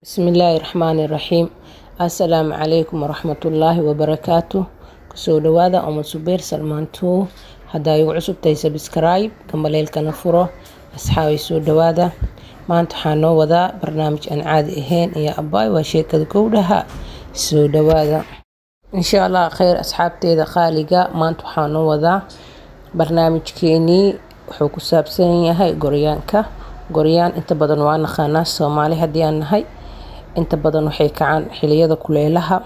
bismillaahi raxmaani raxiim assalaamu calaykum waraxmatullaahi wabarakaatu kusoo dhawaada umad subeer salmaantuu haddaa igu cusubtahay sabskrayb gambaleelkana furo asxaabay soo dhawaada maanta waxaa noo wadaa barnaamij aan caadi ahayn iyo abaay waa sheekada gowdhaha soo dhawaada insha allah kheyr asxaabteeda qaaliga maanta waxaa noo wadaa barnaamijkeenii wuxuu ku saabsan yahay goryaanka goryaan inta badan waa naqaanaa soomaali haddii aan nahay inta badan waxay kacaan xiliyada kuleelaha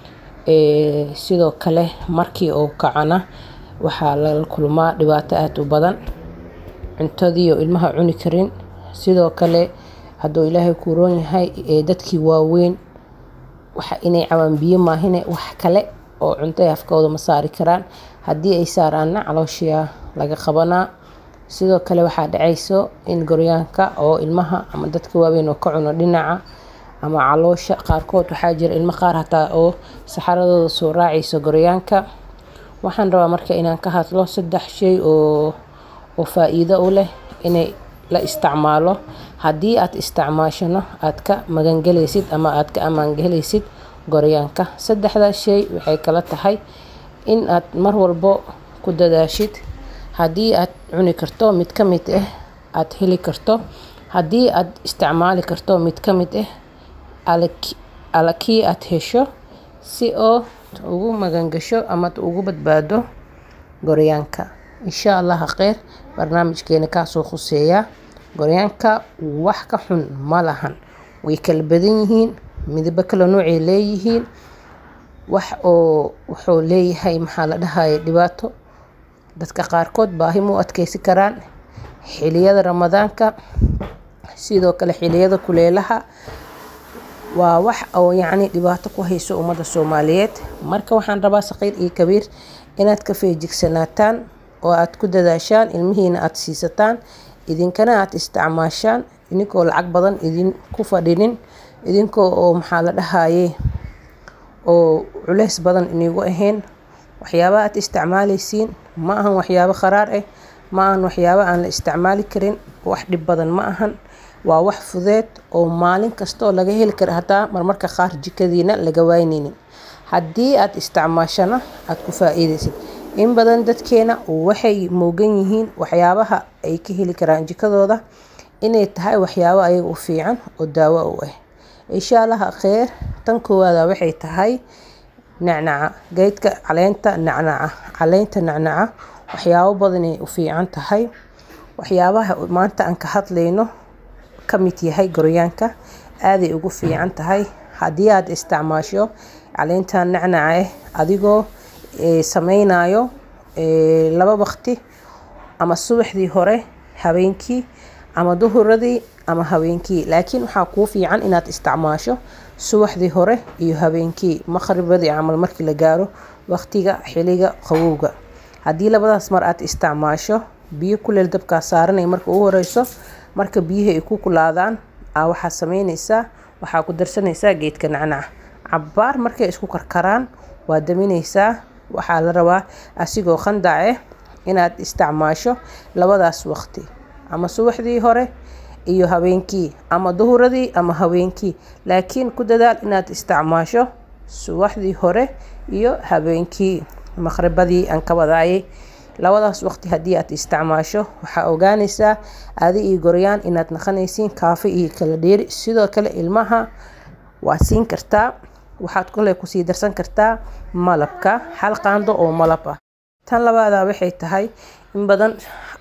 sidoo kale markii uu kacana waxaa lala kulmaa dhibaato aada u badan cuntadii oo ilmaha cuni karin sidoo kale hadduu ilaahay kuu roon yahay dadkii waaweyn waxa inay cabaan biyo maahine wax kale oo cunto ay afkooda ma saari karaan haddii ay saaraanna calooshiya laga qabanaa sidoo kale waxaa dhacayso in goryaanka oo ilmaha ama dadka waaweyn oo ka cuno dhinaca ama caloosha qaarkood waxaa jira ilmo qaar hataa oo saxaradooda soo raacayso goryaanka waxaan rabaa marka inaan ka hadlo saddex shay oo oo faa-iido u leh inay la isticmaalo haddii aad isticmaashano aad ka magangelaysid ama aad ka ammaangelaysid goryaanka saddexdaas shay waxay kala tahay in aad mar walbo ku dadaashid haddii aad cuni karto mid ka mid ah aada heli karto haddii aad isticmaali karto mid ka mid ah alakii aad hesho si oo ugu magangasho ama ugu badbaado goryaanka insha allah kheyr barnaamijkeena kaasoo khuseeyaa goryaanka wax ka xun ma lahan way kala badan yihiin midabo kala noocay leeyihiin wax oo wuxuu leeyahay maxaa la dhahaya dhibaato dadka qaarkood baahi mu adkeysi karaan xiliyada ramadaanka sidoo kale xiliyada kuleelaha waa wax oo yacni dhibaato ku hayso ummadda soomaaliyeed marka waxaan rabaa saqiir iyo kabiir inaad ka feejigsanaataan oo aad ku dadaashaan ilmihiina aada siisataan idinkana aada isticmaashaan idinkoo lacag badan idinku fadhinin idinkoo oo maxaa la dhahaye oo culeys badan inigu ahayn waxyaaba aad isticmaaleysiin ma ahan waxyaabo qaraar ah ma ahan waxyaabo aan la isticmaali karin wax dhib badan ma ahan waa wax fudeed oo maalin kastoo laga heli kara hataa marmarka qaar jikadiina laga waynaynin haddii aad isticmaashana aada ku faa-iideysid in badan dadkeena waxay moogan yihiin waxyaabaha ay ka heli karaan jikadooda inay tahay waxyaabo ayaga u fiican oo daawo u ah insha allaha kheyr tan koowaada waxay tahay nacnaca geydka caleenta nacnaca caleynta nacnaca waxyaabo badanay u fiican tahay waxyaabaha maanta aan ka hadlayno ka mid yahay goryaanka aaday ugu fiican tahay haddii aada isticmaasho caleynta nacnaca ah adigoo sameynayo laba waqti ama subaxdii hore habeenkii ama duhuradii ama habeenkii laakiin waxaa kuu fiican inaad isticmaasho subaxdii hore iyo habeenkii maqribadii camal markii la gaaro waqtiga xiliga qabowga haddii labadaas mar aad isticmaasho biyo kuleel dabkaa saaranay marka ugu horeyso marka biyihi ay ku kulaadaan aa waxaa sameyneysaa waxaa ku darsanaysaa geedka nacnaca cabaar markay isku karkaraan waa damineysaa waxaa la rabaa asigoo qandac ah inaad isticmaasho labadaas waqti ama subaxdii hore iyo habeenkii ama duhuradii ama habeenkii laakiin ku dadaal inaad isticmaasho subaxdii hore iyo habeenkii maqribadii aan ka wadaayay labadaas waqti haddii aad isticmaasho waxaa ogaanaysaa adi iyo goryaan inaad naqanaysiin kaafi iyo kala dheeri sidoo kale ilmaha waa siin kartaa waxaad kale kusii darsan kartaa malabka hal qaando oo malab ah tan labaada waxay tahay in badan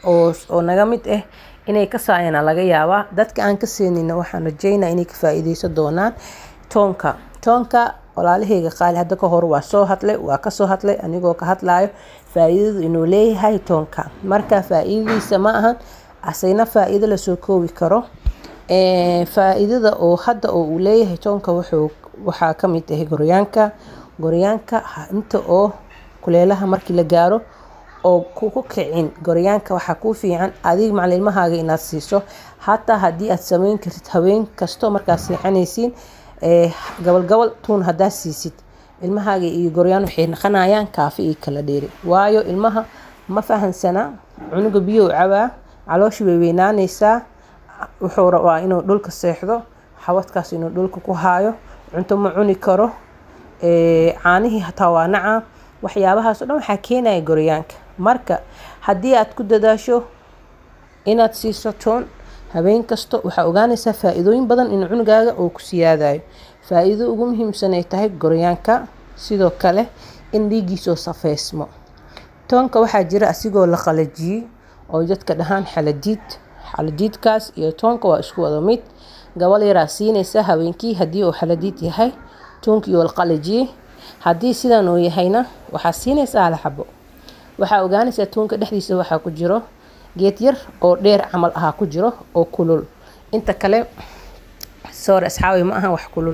oo naga mid ah inay ka saayana laga yaabaa dadka aan ka seenina waxaan rajeynaa inay ka faa-iideysan doonaan toonka toonka walaalaheyga qaali hadda ka hor waa soo hadlay waa kasoo hadlay anigoo ka hadlayo faa-iidadu inuu leeyahay toonka marka faa-iidadiisa ma ahan asayna faa-iido lasoo koobi karo faa-iidada oo hadda oo uu leeyahay toonka wuxuu waxaa ka mid ahay goryaanka goryaanka inta oo kuleelaha markii la gaaro oo kuku kicin goryaanka waxaa kuu fiican adig macalilmahaaga inaad siiso hataa haddii aad sameyn kartid haween kasto markaad seexanaysiin gabal gabal tuun haddaad siisid ilmahaaga iyo goryaan waxay naqanayaan kaafi iyo kala dheeri waayo ilmaha ma fahansana cunuga biyo cabaa calooshi way weynaaneysaa wuxuu rabaa inuu dhulka seexdo xawadkaas inuu dhulka ku haayo cunto ma cuni karo caanihii hataa waa nacaa waxyaabahaas o dhan waxaa keenaya goryaanka marka haddii aad ku dadaasho inaad siiso toon habeen kasta waxaa ogaanaysaa faa-iidooyin badan in cunugaaga uu ku siyaadayo faa-iido ugu muhiimsan ay tahay goryaanka sidoo kale in dhiigiisoo safeysmo toonka waxaa jira asigoo la qalajiyey oo dadka dhahaan xaladiid xaladiidkaas iyo toonka waa isku wada mid gabal yaraa siinaysa habeenkii haddii uu xaladiid yahay toonkii oo la qalajiyey haddii sidan uu yahayna waxaa siinaysaa hal xabo waxaa ogaanaysaa toonka dhexdiisa waxaa ku jiro geed yar oo dheer camal ahaa ku jiro oo kulul inta kale soor asxaabi ma ahan wax kulul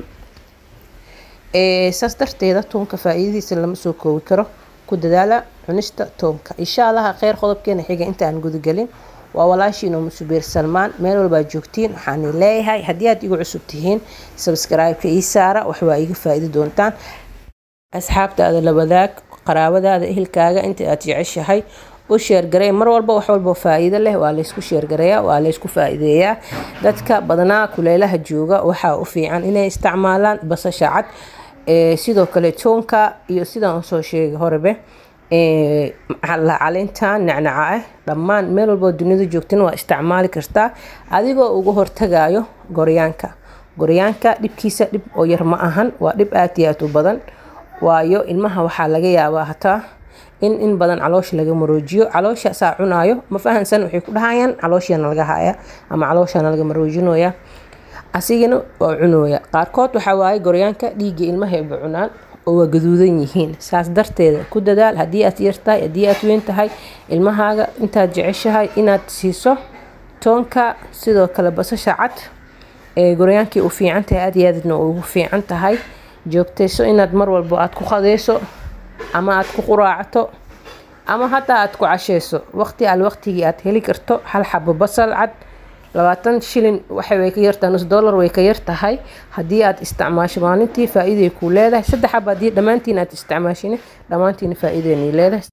saas darteeda toonka faa-iidadiisa lama soo koobi karo ku dadaala cunista toonka insha allaha kheyr qodobkeena xiga inta aan gudagelin waa walaashiin oo musubeer salmaan meel walbaa joogtiin waxaani leeyahay haddii aad igu cusub tihiin sabscribe-ka ii saara wax waa iga faa-iidi doontaan asxaabtaada la wadaag qaraabadaada ehelkaaga inta aad jeceshahay u sheergarey mar walba wax walba faa-iido leh waa laysku sheergareeyaa waa laysku faa-iideeyaa dadka badnaa kuleelaha jooga waxaa u fiican inay isticmaalaan basasha cad sidoo kale toonka iyo sidaan usoo sheegay horebe caleyntan nacnaca ah dhammaan meel walboo dunida joogtina waa isticmaali kartaa adigoo uga hortagayo goryaanka goryaanka dhibkiisa dhib oo yar ma ahan waa dhib aad iyo aad u badan waayo ilmaha waxaa laga yaabaa hataa in in badan caloosha laga maroojiyo caloosha saa cunaayo ma fahansan waxay ku dhahayaan calooshiana laga haya ama calooshana laga maroojinooya asigana waa cunooya qaarkood waxaa waaye goryaanka dhiigga ilmahayba cunaan oo waa gaduudan yihiin saas darteeda ku dadaal haddii aad yartahay haddii aad weyn tahay ilmahaaga intaad jeceshahay inaad siiso toonka sidoo kale basasha cad ee goryaankii u fiican tahay aad iyo aadna ugu fiican tahay joogtayso inaad mar walbo aad ku qadeyso ama aad ku quraacato ama hataa aad ku casheyso waqti al waqtigii aad heli karto hal xabo basal cad labaatan shilin waxay way ka yartahay nus dollar way ka yartahay haddii aad isticmaasho maalintii faa-iiday kuu leedahay saddex xaba haddii dhammaantiin aad isticmaashine dhammaantiina faa-iidaynay leedahay